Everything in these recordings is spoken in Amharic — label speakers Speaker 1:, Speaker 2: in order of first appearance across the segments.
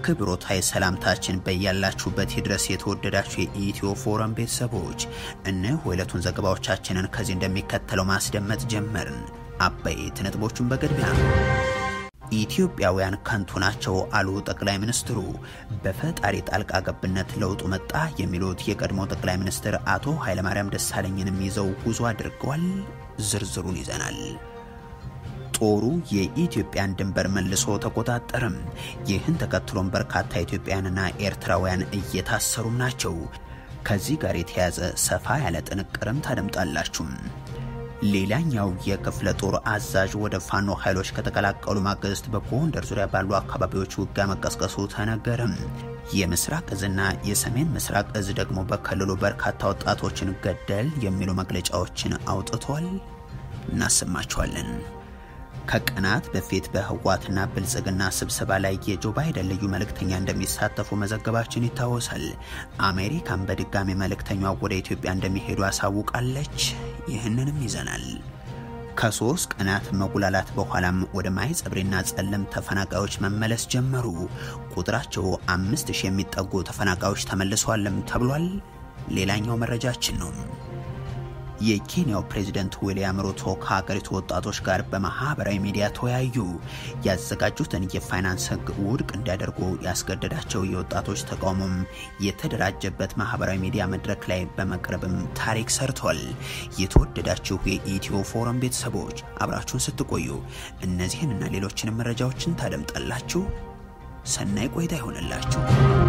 Speaker 1: አክብሮታዊ ሰላምታችን በያላችሁበት ይድረስ። የተወደዳችሁ የኢትዮ ፎረም ቤተሰቦች እነሆ የዕለቱን ዘገባዎቻችንን ከዚህ እንደሚከተለው ማስደመጥ ጀመርን። አበይት ነጥቦቹን በቅድሚያ ኢትዮጵያውያን ከንቱ ናቸው አሉ ጠቅላይ ሚኒስትሩ። በፈጣሪ ጣልቃ ገብነት ለውጡ መጣ የሚሉት የቀድሞ ጠቅላይ ሚኒስትር አቶ ኃይለማርያም ደሳለኝንም ይዘው ጉዞ አድርገዋል። ዝርዝሩን ይዘናል። ጦሩ የኢትዮጵያን ድንበር መልሶ ተቆጣጠርም። ይህን ተከትሎም በርካታ ኢትዮጵያውያንና ኤርትራውያን እየታሰሩም ናቸው። ከዚህ ጋር የተያያዘ ሰፋ ያለ ጥንቅርም ታደምጣላችሁ። ሌላኛው የክፍለ ጦር አዛዥ ወደ ፋኖ ኃይሎች ከተቀላቀሉ ማግስት በጎንደር ዙሪያ ባሉ አካባቢዎች ውጊያ መቀስቀሱ ተነገረም። የምስራቅ እዝና የሰሜን ምስራቅ እዝ ደግሞ በክልሉ በርካታ ወጣቶችን ገደል የሚሉ መግለጫዎችን አውጥቷል። እናሰማችኋለን። ከቀናት በፊት በህወሓትና ብልጽግና ስብሰባ ላይ የጆ ባይደን ልዩ መልእክተኛ እንደሚሳተፉ መዘገባችን ይታወሳል። አሜሪካን በድጋሚ መልእክተኛዋ ወደ ኢትዮጵያ እንደሚሄዱ አሳውቃለች። ይህንንም ይዘናል። ከሶስት ቀናት መጉላላት በኋላም ወደ ማይጸብሪና ጸለም ተፈናቃዮች መመለስ ጀመሩ። ቁጥራቸው አምስት ሺህ የሚጠጉ ተፈናቃዮች ተመልሰዋልም ተብሏል። ሌላኛው መረጃችን ነው። የኬንያው ፕሬዝደንት ዊልያም ሩቶ ከሀገሪቱ ወጣቶች ጋር በማህበራዊ ሚዲያ ተወያዩ። ያዘጋጁትን የፋይናንስ ህግ ውድቅ እንዲያደርጉ ያስገደዳቸው የወጣቶች ተቃውሞም የተደራጀበት ማህበራዊ ሚዲያ መድረክ ላይ በመቅረብም ታሪክ ሰርቷል። የተወደዳችሁ የኢትዮ ፎረም ቤተሰቦች አብራችሁን ስትቆዩ እነዚህን እና ሌሎችንም መረጃዎችን ታደምጣላችሁ። ሰናይ ቆይታ ይሆንላችሁ።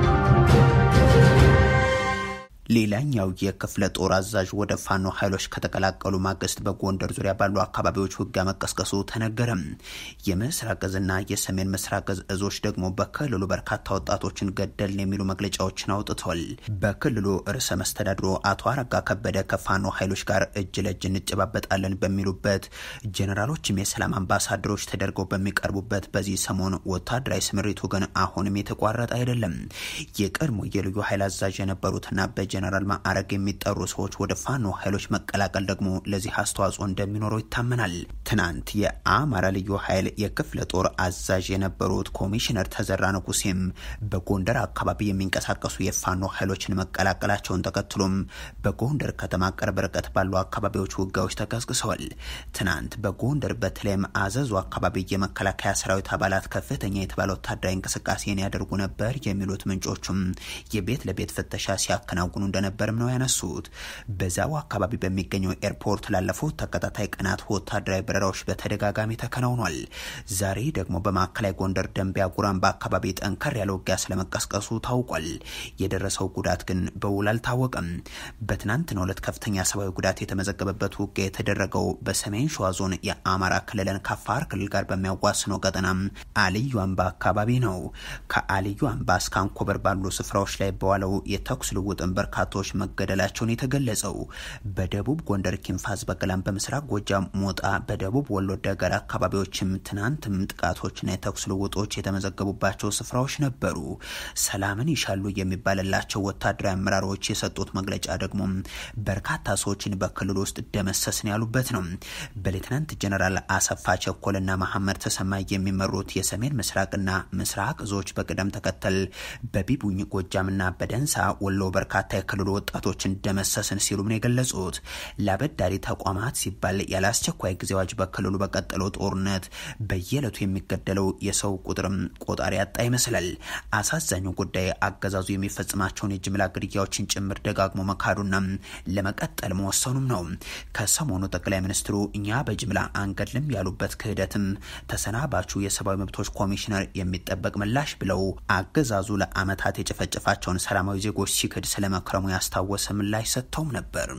Speaker 1: ሌላኛው የክፍለ ጦር አዛዥ ወደ ፋኖ ኃይሎች ከተቀላቀሉ ማግስት በጎንደር ዙሪያ ባሉ አካባቢዎች ውጊያ መቀስቀሱ ተነገረም። የምስራቅ እዝና የሰሜን ምስራቅ እዝ እዞች ደግሞ በክልሉ በርካታ ወጣቶችን ገደልን የሚሉ መግለጫዎችን አውጥተዋል። በክልሉ ርዕሰ መስተዳድሮ አቶ አረጋ ከበደ ከፋኖ ኃይሎች ጋር እጅ ለእጅ እንጨባበጣለን በሚሉበት፣ ጄኔራሎችም የሰላም አምባሳደሮች ተደርገው በሚቀርቡበት በዚህ ሰሞን ወታደራዊ ስምሪቱ ግን አሁንም የተቋረጠ አይደለም። የቀድሞ የልዩ ኃይል አዛዥ የነበሩትና በጀ ጀነራል ማዕረግ የሚጠሩ ሰዎች ወደ ፋኖ ኃይሎች መቀላቀል ደግሞ ለዚህ አስተዋጽኦ እንደሚኖረው ይታመናል። ትናንት የአማራ ልዩ ኃይል የክፍለ ጦር አዛዥ የነበሩት ኮሚሽነር ተዘራ ንጉሴም በጎንደር አካባቢ የሚንቀሳቀሱ የፋኖ ኃይሎችን መቀላቀላቸውን ተከትሎም በጎንደር ከተማ ቅርብ ርቀት ባሉ አካባቢዎች ውጊያዎች ተቀስቅሰዋል። ትናንት በጎንደር በተለይም አዘዙ አካባቢ የመከላከያ ሰራዊት አባላት ከፍተኛ የተባለ ወታደራዊ እንቅስቃሴን ያደርጉ ነበር የሚሉት ምንጮቹም የቤት ለቤት ፍተሻ ሲያከናውኑ እንደነበርም ነው ያነሱት። በዛው አካባቢ በሚገኘው ኤርፖርት ላለፉት ተከታታይ ቀናት ወታደራዊ በረራዎች በተደጋጋሚ ተከናውኗል። ዛሬ ደግሞ በማዕከላዊ ጎንደር ደንቢያ ጉራምባ አካባቢ ጠንከር ያለ ውጊያ ስለመቀስቀሱ ታውቋል። የደረሰው ጉዳት ግን በውል አልታወቀም። በትናንትናው ዕለት ከፍተኛ ሰብአዊ ጉዳት የተመዘገበበት ውጊያ የተደረገው በሰሜን ሸዋ ዞን የአማራ ክልልን ከአፋር ክልል ጋር በሚያዋስነው ቀጠና አልዩ አምባ አካባቢ ነው። ከአልዩ አምባ እስከ አንኮበር ባሉ ስፍራዎች ላይ በዋለው የተኩስ ልውጥን በርካቶች መገደላቸውን የተገለጸው በደቡብ ጎንደር ኪንፋዝ በገላም፣ በምስራቅ ጎጃም ሞጣ፣ በደቡብ ወሎ ደገር አካባቢዎችም ትናንትም ጥቃቶችና የተኩስ ልውጦች የተመዘገቡባቸው ስፍራዎች ነበሩ። ሰላምን ይሻሉ የሚባልላቸው ወታደራዊ አመራሮች የሰጡት መግለጫ ደግሞ በርካታ ሰዎችን በክልል ውስጥ ደመሰስን ያሉበት ነው። በሌትናንት ጀነራል አሰፋ ቸኮልና መሐመድ ተሰማ የሚመሩት የሰሜን ምስራቅና ምስራቅ እዞች በቅደም ተከተል በቢቡኝ ጎጃምና በደንሳ ወሎ በርካታ የክልሉ ወጣቶችን ደመሰስን ሲሉም ነው የገለጹት። ለአበዳሪ ተቋማት ሲባል ያለ አስቸኳይ ጊዜ አዋጅ በክልሉ በቀጠለው ጦርነት በየዕለቱ የሚገደለው የሰው ቁጥርም ቆጣሪ ያጣ ይመስላል። አሳዛኙ ጉዳይ አገዛዙ የሚፈጽማቸውን የጅምላ ግድያዎችን ጭምር ደጋግሞ መካዱና ለመቀጠል መወሰኑም ነው። ከሰሞኑ ጠቅላይ ሚኒስትሩ እኛ በጅምላ አንገድልም ያሉበት ክህደትም ተሰናባቹ የሰብአዊ መብቶች ኮሚሽነር የሚጠበቅ ምላሽ ብለው አገዛዙ ለዓመታት የጨፈጨፋቸውን ሰላማዊ ዜጎች ሲክድ ስለመክረሙ ያስታወሰ ምላሽ ሰጥተውም ነበር።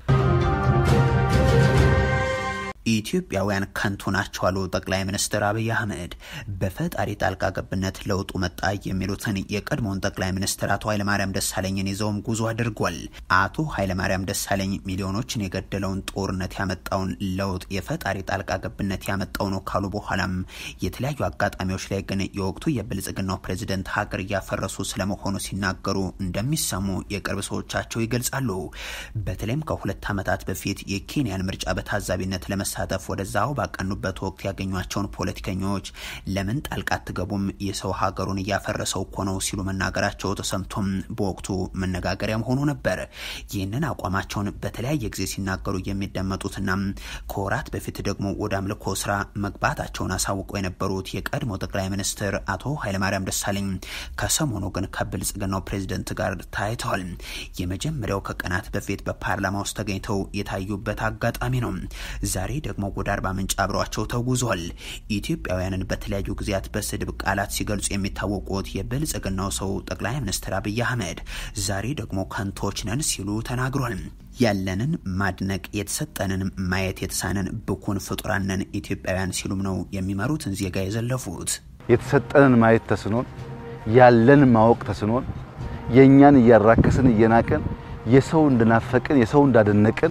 Speaker 1: ኢትዮጵያውያን ከንቱ ናቸው አሉ ጠቅላይ ሚኒስትር አብይ አህመድ። በፈጣሪ ጣልቃ ገብነት ለውጡ መጣ የሚሉትን የቀድሞውን ጠቅላይ ሚኒስትር አቶ ኃይለማርያም ደሳለኝን ይዘውም ጉዞ አድርጓል። አቶ ኃይለማርያም ደሳለኝ ሚሊዮኖችን የገደለውን ጦርነት ያመጣውን ለውጥ የፈጣሪ ጣልቃ ገብነት ያመጣው ነው ካሉ በኋላም የተለያዩ አጋጣሚዎች ላይ ግን የወቅቱ የብልጽግናው ፕሬዚደንት ሀገር እያፈረሱ ስለመሆኑ ሲናገሩ እንደሚሰሙ የቅርብ ሰዎቻቸው ይገልጻሉ። በተለይም ከሁለት ዓመታት በፊት የኬንያን ምርጫ በታዛቢነት ለመሳ ለመሳተፍ ወደዛው ባቀኑበት ወቅት ያገኟቸውን ፖለቲከኞች ለምን ጣልቃ አትገቡም? የሰው ሀገሩን እያፈረሰው እኮ ነው ሲሉ መናገራቸው ተሰምቶም በወቅቱ መነጋገሪያም ሆኖ ነበር። ይህንን አቋማቸውን በተለያየ ጊዜ ሲናገሩ የሚደመጡትና ከወራት በፊት ደግሞ ወደ አምልኮ ስራ መግባታቸውን አሳውቀው የነበሩት የቀድሞ ጠቅላይ ሚኒስትር አቶ ኃይለማርያም ደሳለኝ ከሰሞኑ ግን ከብልጽግናው ፕሬዝደንት ጋር ታይተዋል። የመጀመሪያው ከቀናት በፊት በፓርላማ ውስጥ ተገኝተው የታዩበት አጋጣሚ ነው። ዛሬ ደግሞ ወደ አርባ ምንጭ አብረዋቸው ተጉዟል። ኢትዮጵያውያንን በተለያዩ ጊዜያት በስድብ ቃላት ሲገልጹ የሚታወቁት የብልጽግናው ሰው ጠቅላይ ሚኒስትር አብይ አህመድ ዛሬ ደግሞ ከንቶች ነን ሲሉ ተናግሯል። ያለንን ማድነቅ የተሰጠንን ማየት የተሳነን ብኩን ፍጡራንን ኢትዮጵያውያን ሲሉም ነው የሚመሩትን ዜጋ የዘለፉት።
Speaker 2: የተሰጠንን ማየት ተስኖን ያለን ማወቅ ተስኖን የእኛን እያራከስን እየናቅን የሰው እንድናፈቅን የሰው እንዳደነቅን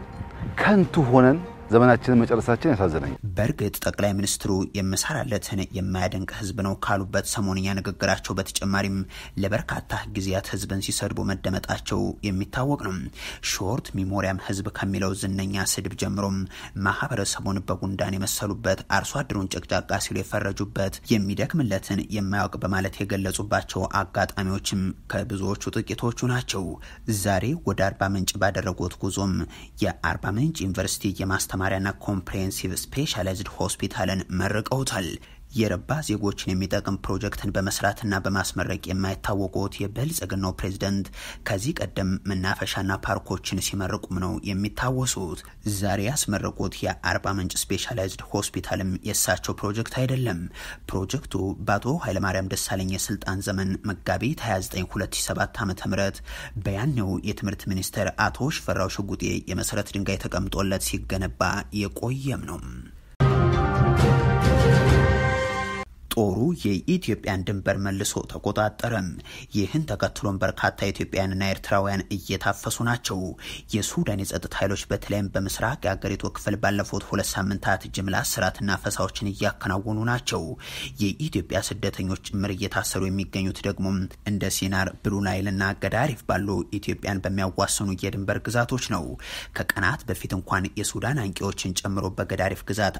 Speaker 2: ከንቱ ሆነን ዘመናችንን መጨረሳችን ያሳዝናል።
Speaker 1: በእርግጥ ጠቅላይ ሚኒስትሩ የምሰራለትን የማያደንቅ ህዝብ ነው ካሉበት ሰሞንኛ ንግግራቸው በተጨማሪም ለበርካታ ጊዜያት ህዝብን ሲሰድቡ መደመጣቸው የሚታወቅ ነው። ሾርት ሚሞሪያም ህዝብ ከሚለው ዝነኛ ስድብ ጀምሮም ማህበረሰቡን በጉንዳን የመሰሉበት፣ አርሶ አደሩን ጨቅጫቃ ሲሉ የፈረጁበት፣ የሚደክምለትን የማያውቅ በማለት የገለጹባቸው አጋጣሚዎችም ከብዙዎቹ ጥቂቶቹ ናቸው። ዛሬ ወደ አርባ ምንጭ ባደረጉት ጉዞም የአርባ ምንጭ ዩኒቨርሲቲ የማስተማ ማሪያና ኮምፕሬሄንሲቭ ስፔሻላይዝድ ሆስፒታልን መርቀውታል። የረባ ዜጎችን የሚጠቅም ፕሮጀክትን በመስራትና በማስመረቅ የማይታወቁት የብልጽግናው ፕሬዝደንት ከዚህ ቀደም መናፈሻና ፓርኮችን ሲመርቁም ነው የሚታወሱት። ዛሬ ያስመረቁት የአርባ ምንጭ ስፔሻላይዝድ ሆስፒታልም የእሳቸው ፕሮጀክት አይደለም። ፕሮጀክቱ በአቶ ኃይለማርያም ደሳለኝ የስልጣን ዘመን መጋቢት 29 2007 ዓ ም በያኔው የትምህርት ሚኒስትር አቶ ሽፈራው ሽጉጤ የመሰረት ድንጋይ ተቀምጦለት ሲገነባ የቆየም ነው። ጦሩ የኢትዮጵያን ድንበር መልሶ ተቆጣጠረም። ይህን ተከትሎም በርካታ ኢትዮጵያውያንና ኤርትራውያን እየታፈሱ ናቸው። የሱዳን የጸጥታ ኃይሎች በተለይም በምስራቅ የአገሪቱ ክፍል ባለፉት ሁለት ሳምንታት ጅምላ እስራትና ፈሳዎችን እያከናወኑ ናቸው። የኢትዮጵያ ስደተኞች ጭምር እየታሰሩ የሚገኙት ደግሞ እንደ ሲናር፣ ብሉ ናይልና ገዳሪፍ ባሉ ኢትዮጵያን በሚያዋስኑ የድንበር ግዛቶች ነው። ከቀናት በፊት እንኳን የሱዳን አንቂዎችን ጨምሮ በገዳሪፍ ግዛት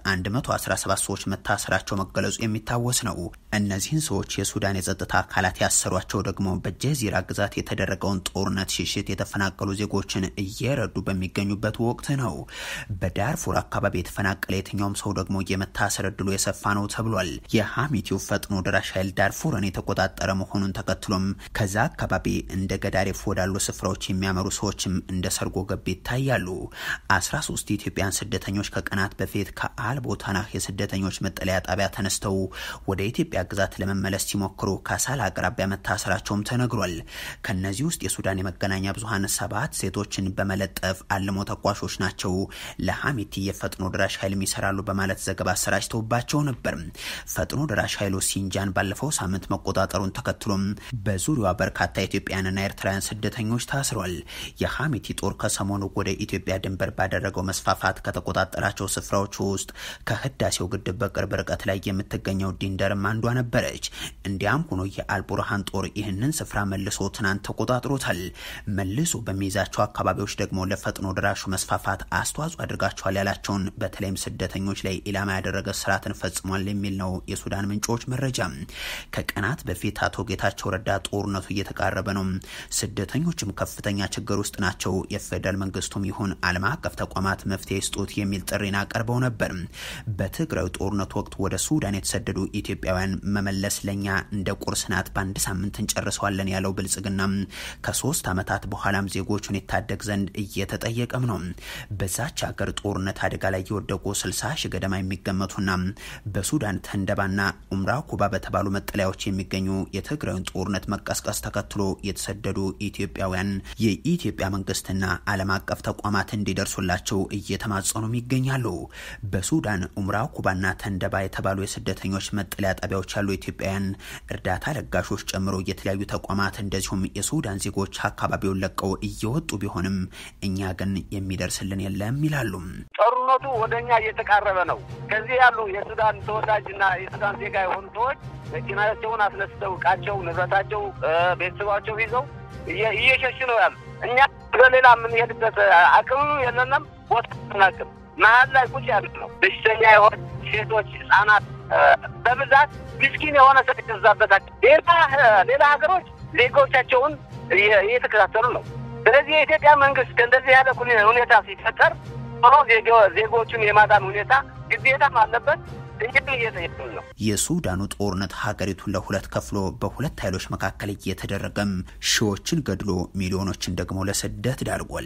Speaker 1: 117 ሰዎች መታሰራቸው መገለጹ የሚታወስ ነው። እነዚህን ሰዎች የሱዳን የጸጥታ አካላት ያሰሯቸው ደግሞ በጀዚራ ግዛት የተደረገውን ጦርነት ሽሽት የተፈናቀሉ ዜጎችን እየረዱ በሚገኙበት ወቅት ነው። በዳርፉር አካባቢ የተፈናቀለ የትኛውም ሰው ደግሞ የመታሰር እድሉ የሰፋ ነው ተብሏል። የሀሚቲው ፈጥኖ ደራሽ ኃይል ዳርፉርን የተቆጣጠረ መሆኑን ተከትሎም ከዛ አካባቢ እንደ ገዳሪፍ ወዳሉ ስፍራዎች የሚያመሩ ሰዎችም እንደ ሰርጎ ገብ ይታያሉ። አስራ ሶስት የኢትዮጵያን ስደተኞች ከቀናት በፊት ከአልቦታናህ የስደተኞች መጠለያ ጣቢያ ተነስተው ወደ ኢትዮጵያ ግዛት ለመመለስ ሲሞክሩ ካሳል አቅራቢያ መታሰራቸውም ተነግሯል። ከነዚህ ውስጥ የሱዳን የመገናኛ ብዙኃን ሰባት ሴቶችን በመለጠፍ አልሞ ተኳሾች ናቸው፣ ለሀሚቲ የፈጥኖ ደራሽ ኃይል ይሰራሉ በማለት ዘገባ አሰራጭተውባቸው ነበር። ፈጥኖ ደራሽ ኃይሉ ሲንጃን ባለፈው ሳምንት መቆጣጠሩን ተከትሎም በዙሪያዋ በርካታ ኢትዮጵያውያንና ኤርትራውያን ስደተኞች ታስሯል። የሀሚቲ ጦር ከሰሞኑ ወደ ኢትዮጵያ ድንበር ባደረገው መስፋፋት ከተቆጣጠራቸው ስፍራዎች ውስጥ ከህዳሴው ግድብ በቅርብ ርቀት ላይ የምትገኘው ዲንደርም አንዷ ነበረች። እንዲያም ሆኖ የአልቡርሃን ጦር ይህንን ስፍራ መልሶ ትናንት ተቆጣጥሮታል። መልሶ በሚይዛቸው አካባቢዎች ደግሞ ለፈጥኖ ደራሹ መስፋፋት አስተዋጽኦ አድርጋቸዋል ያላቸውን በተለይም ስደተኞች ላይ ኢላማ ያደረገ ስርዓትን ፈጽሟል የሚል ነው የሱዳን ምንጮች መረጃ። ከቀናት በፊት አቶ ጌታቸው ረዳ ጦርነቱ እየተቃረበ ነው፣ ስደተኞችም ከፍተኛ ችግር ውስጥ ናቸው፣ የፌዴራል መንግስቱም ይሁን ዓለም አቀፍ ተቋማት መፍትሄ ይስጡት የሚል ጥሪን አቀርበው ነበር። በትግራዩ ጦርነት ወቅት ወደ ሱዳን የተሰደዱ ኢትዮጵያውያን መመለስ ለኛ እንደ ቁርስ ናት፣ በአንድ ሳምንት እንጨርሰዋለን ያለው ብልጽግና ከሶስት ዓመታት በኋላም ዜጎቹን ይታደግ ዘንድ እየተጠየቀም ነው። በዛች ሀገር ጦርነት አደጋ ላይ የወደቁ ስልሳ ሺህ ገደማ የሚገመቱና በሱዳን ተንደባና ኡምራ ኩባ በተባሉ መጠለያዎች የሚገኙ የትግራዩን ጦርነት መቀስቀስ ተከትሎ የተሰደዱ ኢትዮጵያውያን የኢትዮጵያ መንግስትና ዓለም አቀፍ ተቋማት እንዲደርሱላቸው እየተማጸኑም ይገኛሉ። በሱዳን ኡምራ ኩባና ተንደባ የተባሉ የስደተኞች መጠለያ ጣቢያዎች ያሉ ኢትዮጵያውያን እርዳታ ለጋሾች ጨምሮ የተለያዩ ተቋማት እንደዚሁም የሱዳን ዜጎች አካባቢውን ለቀው እየወጡ ቢሆንም እኛ ግን የሚደርስልን የለም ይላሉ።
Speaker 3: ጦርነቱ ወደ እኛ እየተቃረበ ነው። ከዚህ ያሉ የሱዳን ተወላጅና የሱዳን ዜጋ የሆኑ ሰዎች መኪናቸውን አስነስተው እቃቸው፣ ንብረታቸው፣ ቤተሰባቸው ይዘው እየሸሽ ነው ያሉ። እኛ በሌላ የምንሄድበት አቅም የለንም፣ ቦታ አናቅም። መሀል ላይ ቁጭ ያሉ ነው። በሽተኛ የሆነ ሴቶች፣ ህጻናት በብዛት ምስኪን የሆነ ሰው የተዛበታቸው ሌላ ሌላ ሀገሮች ዜጎቻቸውን እየተከታተሉ ነው። ስለዚህ የኢትዮጵያ መንግስት ከእንደዚህ ያለ ሁኔታ ሲፈጠር ሆኖ ዜጎቹን የማዳን ሁኔታ ግዴታም አለበት። ነው።
Speaker 1: የሱዳኑ ጦርነት ሀገሪቱን ለሁለት ከፍሎ በሁለት ኃይሎች መካከል እየተደረገም ሺዎችን ገድሎ ሚሊዮኖችን ደግሞ ለስደት ዳርጓል።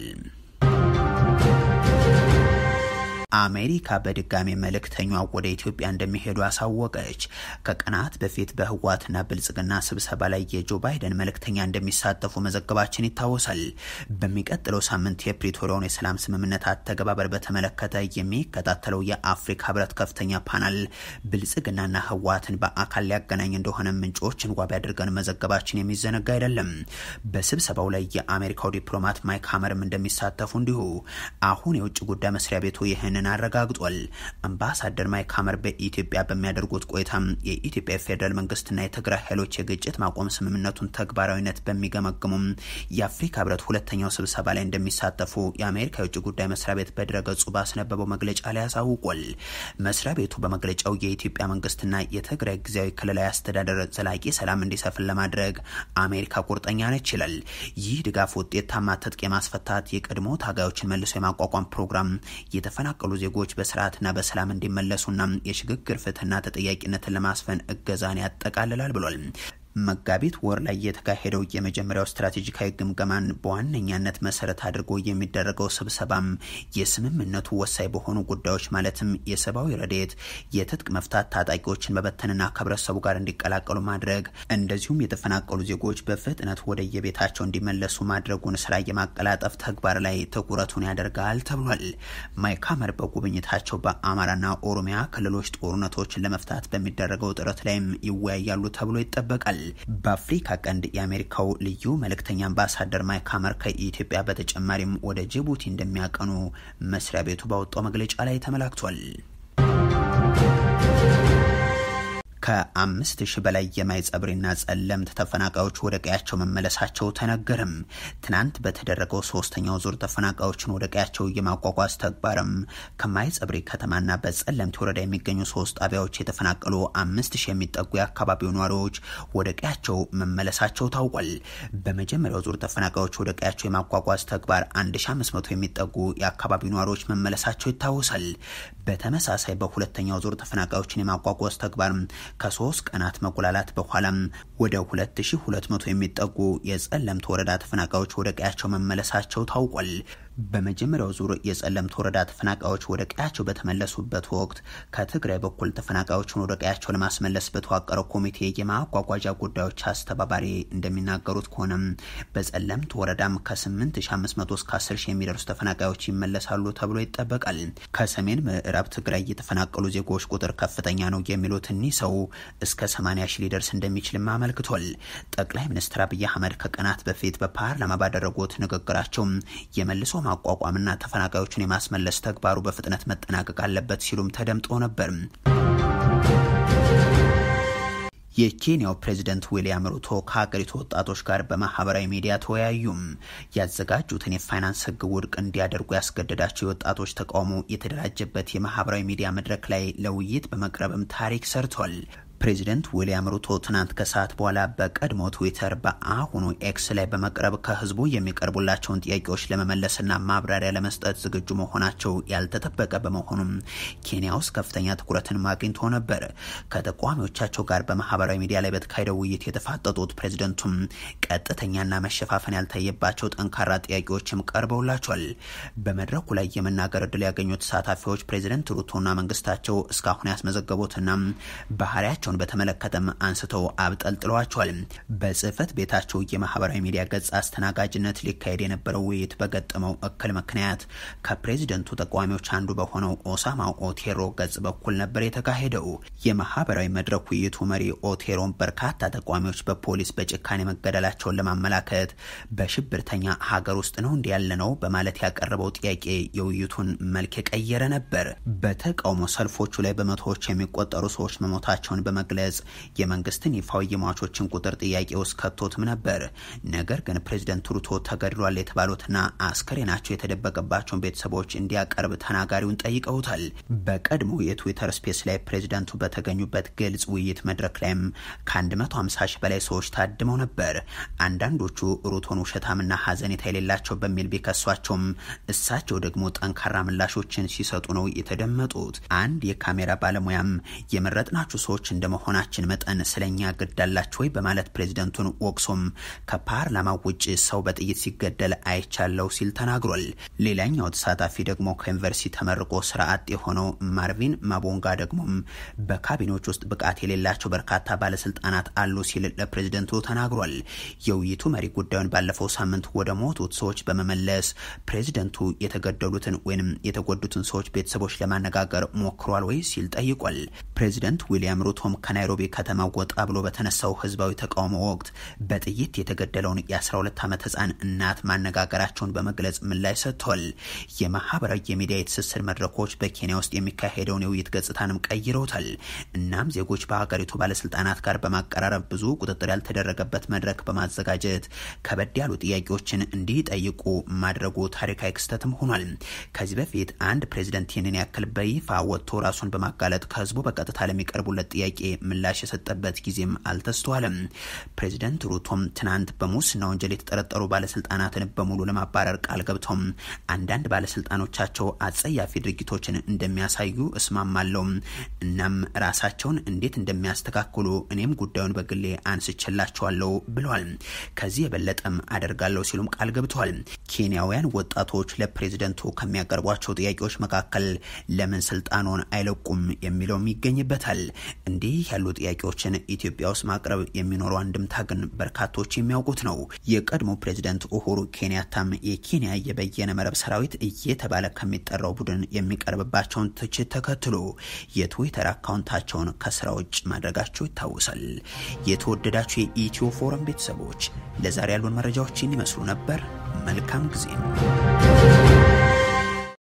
Speaker 1: አሜሪካ በድጋሚ መልእክተኛ ወደ ኢትዮጵያ እንደሚሄዱ አሳወቀች። ከቀናት በፊት በህወሓትና ብልጽግና ስብሰባ ላይ የጆ ባይደን መልእክተኛ እንደሚሳተፉ መዘገባችን ይታወሳል። በሚቀጥለው ሳምንት የፕሪቶሪያውን የሰላም ስምምነት አተገባበር በተመለከተ የሚከታተለው የአፍሪካ ህብረት ከፍተኛ ፓናል ብልጽግናና ህወሓትን በአካል ሊያገናኝ እንደሆነ ምንጮችን ዋቢ አድርገን መዘገባችን የሚዘነጋ አይደለም። በስብሰባው ላይ የአሜሪካው ዲፕሎማት ማይክ ሀመርም እንደሚሳተፉ እንዲሁ አሁን የውጭ ጉዳይ መስሪያ ቤቱ ይህንን አረጋግጧል። አምባሳደር ማይክ ሀመር በኢትዮጵያ በሚያደርጉት ቆይታም የኢትዮጵያ ፌዴራል መንግስትና የትግራይ ኃይሎች የግጭት ማቆም ስምምነቱን ተግባራዊነት በሚገመግሙም የአፍሪካ ህብረት ሁለተኛው ስብሰባ ላይ እንደሚሳተፉ የአሜሪካ የውጭ ጉዳይ መስሪያ ቤት በድረገጹ ባስነበበው መግለጫ ላይ አሳውቋል። መስሪያ ቤቱ በመግለጫው የኢትዮጵያ መንግስትና የትግራይ ጊዜያዊ ክልላዊ አስተዳደር ዘላቂ ሰላም እንዲሰፍን ለማድረግ አሜሪካ ቁርጠኛ ነች ይላል። ይህ ድጋፍ ውጤታማ ትጥቅ የማስፈታት የቀድሞ ታጋዮችን መልሶ የማቋቋም ፕሮግራም የተፈናቀሉ ዜጎች በስርዓትና በሰላም እንዲመለሱና የሽግግር ፍትህና ተጠያቂነትን ለማስፈን እገዛን ያጠቃልላል ብሏል። መጋቢት ወር ላይ የተካሄደው የመጀመሪያው ስትራቴጂካዊ ግምገማን በዋነኛነት መሰረት አድርጎ የሚደረገው ስብሰባም የስምምነቱ ወሳኝ በሆኑ ጉዳዮች ማለትም የሰብአዊ ረድኤት፣ የትጥቅ መፍታት፣ ታጣቂዎችን መበተንና ከህብረተሰቡ ጋር እንዲቀላቀሉ ማድረግ እንደዚሁም የተፈናቀሉ ዜጎች በፍጥነት ወደ የቤታቸው እንዲመለሱ ማድረጉን ስራ የማቀላጠፍ ተግባር ላይ ትኩረቱን ያደርጋል ተብሏል። ማይክ ሀመር በጉብኝታቸው በአማራና ኦሮሚያ ክልሎች ጦርነቶችን ለመፍታት በሚደረገው ጥረት ላይም ይወያያሉ ተብሎ ይጠበቃል። በአፍሪካ ቀንድ የአሜሪካው ልዩ መልእክተኛ አምባሳደር ማይክ ሀመር ከኢትዮጵያ በተጨማሪም ወደ ጅቡቲ እንደሚያቀኑ መስሪያ ቤቱ ባወጣው መግለጫ ላይ ተመላክቷል። ከአምስት ሺህ በላይ የማይጸብሪና ጸለምት ተፈናቃዮች ወደ ቀያቸው መመለሳቸው ተነገርም። ትናንት በተደረገው ሶስተኛው ዙር ተፈናቃዮችን ወደ ቀያቸው የማጓጓዝ ተግባርም ከማይጸብሪ ከተማና በጸለምት ወረዳ የሚገኙ ሶስት ጣቢያዎች የተፈናቀሉ አምስት ሺህ የሚጠጉ የአካባቢው ነዋሪዎች ወደ ቀያቸው መመለሳቸው ታውቋል። በመጀመሪያው ዙር ተፈናቃዮች ወደ ቀያቸው የማጓጓዝ ተግባር 1500 የሚጠጉ የአካባቢው ነዋሪዎች መመለሳቸው ይታወሳል። በተመሳሳይ በሁለተኛው ዙር ተፈናቃዮችን የማጓጓዝ ተግባር ከሶስት ቀናት መጉላላት በኋላም ወደ 2200 የሚጠጉ የጸለምት ወረዳ ተፈናቃዮች ወደ ቀያቸው መመለሳቸው ታውቋል። በመጀመሪያው ዙር የጸለምት ወረዳ ተፈናቃዮች ወደ ቀያቸው በተመለሱበት ወቅት ከትግራይ በኩል ተፈናቃዮችን ወደ ቀያቸው ለማስመለስ በተዋቀረው ኮሚቴ የማጓጓዣ ጉዳዮች አስተባባሪ እንደሚናገሩት ከሆነም በጸለምት ወረዳም ከ8500 እስከ 10 ሺህ የሚደርሱ ተፈናቃዮች ይመለሳሉ ተብሎ ይጠበቃል። ከሰሜን ምዕራብ ትግራይ የተፈናቀሉ ዜጎች ቁጥር ከፍተኛ ነው የሚሉት እኒህ ሰው እስከ 80 ሺህ ሊደርስ እንደሚችልም አመልክቷል። ጠቅላይ ሚኒስትር አብይ አህመድ ከቀናት በፊት በፓርላማ ባደረጉት ንግግራቸው የመልሶ ማቋቋምና ተፈናቃዮችን የማስመለስ ተግባሩ በፍጥነት መጠናቀቅ አለበት ሲሉም ተደምጦ ነበር። የኬንያው ፕሬዝደንት ዊልያም ሩቶ ከሀገሪቱ ወጣቶች ጋር በማህበራዊ ሚዲያ ተወያዩም። ያዘጋጁትን የፋይናንስ ሕግ ውድቅ እንዲያደርጉ ያስገደዳቸው የወጣቶች ተቃውሞ የተደራጀበት የማህበራዊ ሚዲያ መድረክ ላይ ለውይይት በመቅረብም ታሪክ ሰርቷል። ፕሬዚደንት ዊልያም ሩቶ ትናንት ከሰዓት በኋላ በቀድሞ ትዊተር በአሁኑ ኤክስ ላይ በመቅረብ ከህዝቡ የሚቀርቡላቸውን ጥያቄዎች ለመመለስና ማብራሪያ ለመስጠት ዝግጁ መሆናቸው ያልተጠበቀ በመሆኑም ኬንያ ውስጥ ከፍተኛ ትኩረትን አግኝቶ ነበር። ከተቃዋሚዎቻቸው ጋር በማህበራዊ ሚዲያ ላይ በተካሄደው ውይይት የተፋጠጡት ፕሬዚደንቱም ቀጥተኛና መሸፋፈን ያልታየባቸው ጠንካራ ጥያቄዎችም ቀርበውላቸዋል። በመድረኩ ላይ የመናገር እድል ያገኙት ተሳታፊዎች ፕሬዚደንት ሩቶና መንግስታቸው እስካሁን ያስመዘገቡትና ባህሪያቸው ቸውን በተመለከተም አንስተው አብጠልጥለዋቸዋል። በጽህፈት ቤታቸው የማህበራዊ ሚዲያ ገጽ አስተናጋጅነት ሊካሄድ የነበረው ውይይት በገጠመው እክል ምክንያት ከፕሬዚደንቱ ተቃዋሚዎች አንዱ በሆነው ኦሳማ ኦቴሮ ገጽ በኩል ነበር የተካሄደው። የማህበራዊ መድረክ ውይይቱ መሪ ኦቴሮን በርካታ ተቃዋሚዎች በፖሊስ በጭካኔ መገደላቸውን ለማመላከት በሽብርተኛ ሀገር ውስጥ ነው እንዲ ያለ ነው በማለት ያቀረበው ጥያቄ የውይይቱን መልክ የቀየረ ነበር። በተቃውሞ ሰልፎቹ ላይ በመቶዎች የሚቆጠሩ ሰዎች መሞታቸውን በመግለጽ የመንግስትን ይፋዊ የሟቾችን ቁጥር ጥያቄ ውስጥ ከቶትም ነበር። ነገር ግን ፕሬዚደንት ሩቶ ተገድሏል የተባሉትና አስከሬናቸው የተደበቀባቸውን ቤተሰቦች እንዲያቀርብ ተናጋሪውን ጠይቀውታል። በቀድሞ የትዊተር ስፔስ ላይ ፕሬዚደንቱ በተገኙበት ግልጽ ውይይት መድረክ ላይም ከ150 ሺህ በላይ ሰዎች ታድመው ነበር። አንዳንዶቹ ሩቶን ውሸታምና ሀዘኔታ የሌላቸው በሚል ቢከሷቸውም እሳቸው ደግሞ ጠንካራ ምላሾችን ሲሰጡ ነው የተደመጡት። አንድ የካሜራ ባለሙያም የመረጥናችሁ ሰዎች እንደመሆናችን መጠን ስለኛ ግድ አላችሁ ወይ በማለት ፕሬዚደንቱን ወቅሶም ከፓርላማ ውጭ ሰው በጥይት ሲገደል አይቻለው ሲል ተናግሯል። ሌላኛው ተሳታፊ ደግሞ ከዩኒቨርሲቲ ተመርቆ ስራ አጥ የሆነው ማርቪን ማቦንጋ ደግሞም በካቢኔዎች ውስጥ ብቃት የሌላቸው በርካታ ባለስልጣናት አሉ ሲል ለፕሬዚደንቱ ተናግሯል። የውይይቱ መሪ ጉዳዩን ባለፈው ሳምንት ወደ ሞቱት ሰዎች በመመለስ ፕሬዚደንቱ የተገደሉትን ወይም የተጎዱትን ሰዎች ቤተሰቦች ለማነጋገር ሞክሯል ወይ ሲል ጠይቋል። ፕሬዚደንት ዊሊያም ሩቶም ከናይሮቢ ከተማ ወጣ ብሎ በተነሳው ህዝባዊ ተቃውሞ ወቅት በጥይት የተገደለውን የ12 ዓመት ህፃን እናት ማነጋገራቸውን በመግለጽ ምላሽ ሰጥተዋል። የማህበራዊ የሚዲያ የትስስር መድረኮች በኬንያ ውስጥ የሚካሄደውን የውይይት ገጽታንም ቀይረውታል። እናም ዜጎች በሀገሪቱ ባለስልጣናት ጋር በማቀራረብ ብዙ ቁጥጥር ያልተደረገበት መድረክ በማዘጋጀት ከበድ ያሉ ጥያቄዎችን እንዲጠይቁ ማድረጉ ታሪካዊ ክስተትም ሆኗል። ከዚህ በፊት አንድ ፕሬዚደንት ይህንን ያክል በይፋ ወጥቶ ራሱን በማጋለጥ ከህዝቡ በቀጥታ ለሚቀርቡለት ጥያቄ ምላሽ የሰጠበት ጊዜም አልተስተዋለም። ፕሬዚደንት ሩቶም ትናንት በሙስና ወንጀል የተጠረጠሩ ባለስልጣናትን በሙሉ ለማባረር ቃል ገብተውም አንዳንድ ባለስልጣኖቻቸው አጸያፊ ድርጊቶችን እንደሚያሳዩ እስማማለሁ። እናም ራሳቸውን እንዴት እንደሚያስተካክሉ እኔም ጉዳዩን በግሌ አንስችላቸዋለሁ ብለዋል። ከዚህ የበለጠም አደርጋለሁ ሲሉም ቃል ገብተዋል። ኬንያውያን ወጣቶች ለፕሬዝደንቱ ከሚያቀርቧቸው ጥያቄዎች መካከል ለምን ስልጣኑን አይለቁም የሚለውም ይገኝበታል። እንዲህ ያሉ ጥያቄዎችን ኢትዮጵያ ውስጥ ማቅረብ የሚኖረው አንድምታ ግን በርካቶች የሚያውቁት ነው። የቀድሞ ፕሬዝደንት ኡሁሩ ኬንያታም የኬንያ የበየነ መረብ ሰራዊት እየተባለ ከሚጠራው ቡድን የሚቀርብባቸውን ትችት ተከትሎ የትዊተር አካውንታቸውን ከስራ ውጭ ማድረጋቸው ይታወሳል። የተወደዳቸው የኢትዮ ፎረም ቤተሰቦች ለዛሬ ያሉን መረጃዎችን ይመስሉ ነበር። መልካም ጊዜ